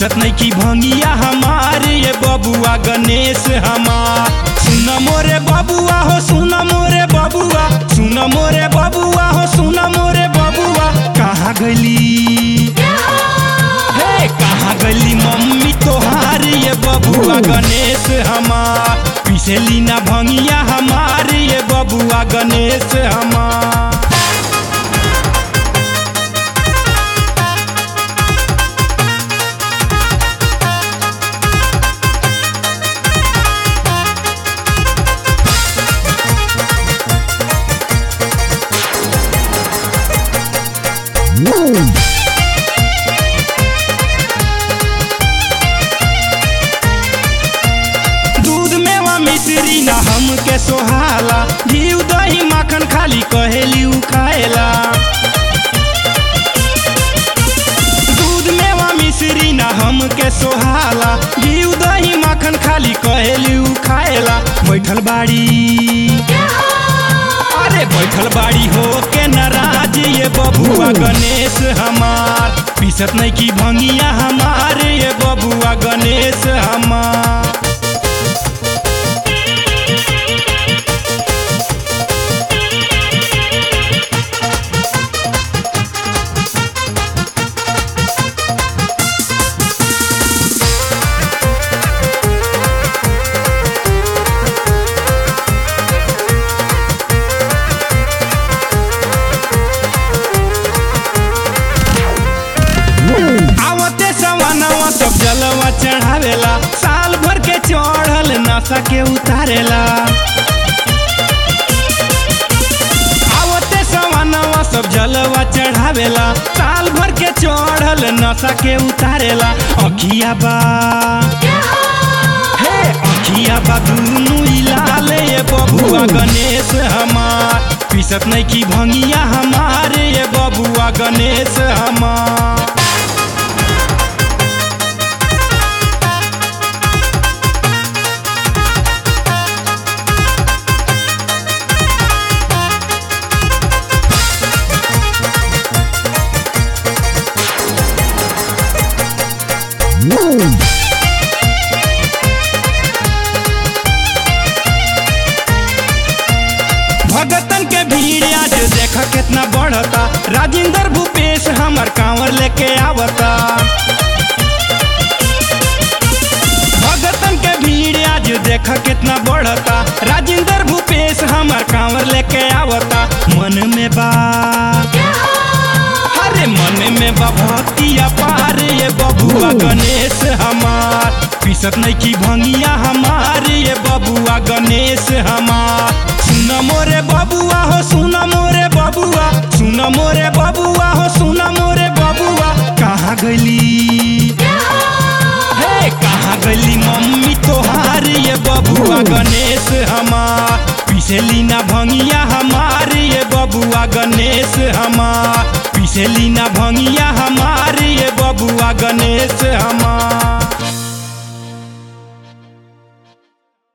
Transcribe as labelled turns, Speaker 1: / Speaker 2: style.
Speaker 1: पीसत नहीं की भंगिया हमार ये बबुआ गणेश हमार सुन मोरे बबुआ हो सुन मोरे बबुआ सुन मोरे बबुआ हो सुन मोरे बबुआ कहाँ गली हे कहाँ गली मम्मी तोहार ये बबुआ गणेश हमार पिसली ना भंगिया हमार ये बबुआ गणेश हमार दूध मेवा मिश्री ना हमके सोहाला घी दही माखन खाली कहेली उ खाएला दूध मेवा मिश्री ना हमके सोहाला घी दही माखन खाली कहेली उ खाएला बैठल बाड़ी अरे बैठल बाड़ी हो के नाराज ये बबुआ गणेश हमार पीसत नहीं की भंगिया हमार ये बबुआ गणेश हमार आवते सवानवा सब जलवा चढ़ावेला साल भर के चढ़ल नशा के उतारेला आवते सवानवा सब जलवा चढ़ावेला साल भर के चढ़ल नशा के उतारेला अखिया बा हे अखिया बा दुनु लाल ये बबुआ गणेश हमार पीसत नहीं की भंगिया हमार ये बबुआ गणेश हमार भगतन के भीड़ आज देख कितना बढ़ता राजेंद्र भूपेश हमर कांवर लेके आवता भगतन के भीड़ आज देख कितना बढ़ता राजेंद्र भूपेश हमर कांवर लेके आवता मन में बा अरे मन में बा भक्ति अपार ये बबुआ गणेश हमार पीसत नहीं की भंगिया हमार ये बबुआ गणेश हमार सुन मोरे बबुआ हो सुन मोरे बबुआ सुन मोरे बबुआ हो सुन मोरे बबुआ कहाँ गली हे कहाँ गली मम्मी तोहार ये बबुआ गणेश हमार पिसली ना भंगिया हमार ये बबुआ गणेश हमार पिसली ना भंगिया हमार ये बबुआ गणेश हमार